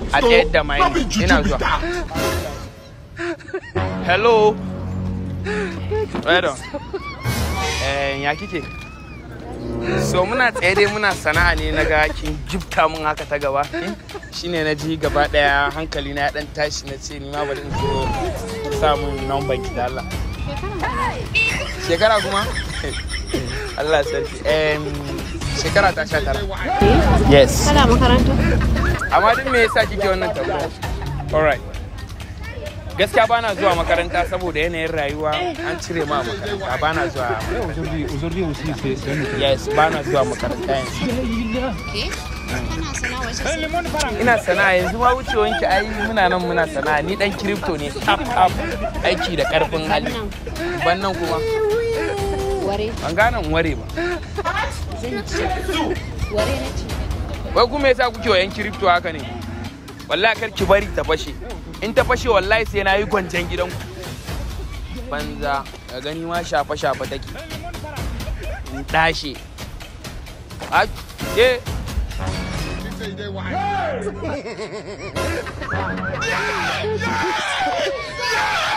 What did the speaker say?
a tsayar da mai ina zuwa hello Wedo. Eh, ya kike? So muna tsaye dai muna sana'a ne na ga kin jibta mun haka ta gaba. Shine na ji gaba daya hankali na ya dan tashi na ce ni ma bari in zo sa mun number ki da Allah. Shekara kuma? Allah sarki. Em shekara ta sha tara. Yes. Kana makaranta? Amma duk me yasa kike wannan tambaya? Alright. gaskiya ba na zuwa makaranta saboda yanayin rayuwa an cire ma makaranta ba na zuwa Aujourd'hui, aujourd'hui aussi, c'est c'est un autre. yes ba na zuwa makaranta yanzu Ke? Kana sana'a wace ina sana'a yanzu ma wucewanki ai muna nan muna sana'a ni dan crypto ne tap tap aiki da karfin hali ban nan kuma Ware ban gane in ware ba zan ci. Ware na ci. wai kuma yasa kuke wa yan crypto haka ne wallahi kar ki bari ta fashe in ta fashe wallahi sai na yi gwanjan gidanku banza ka gani ma shafa shafa take in dashe a ke Yeah!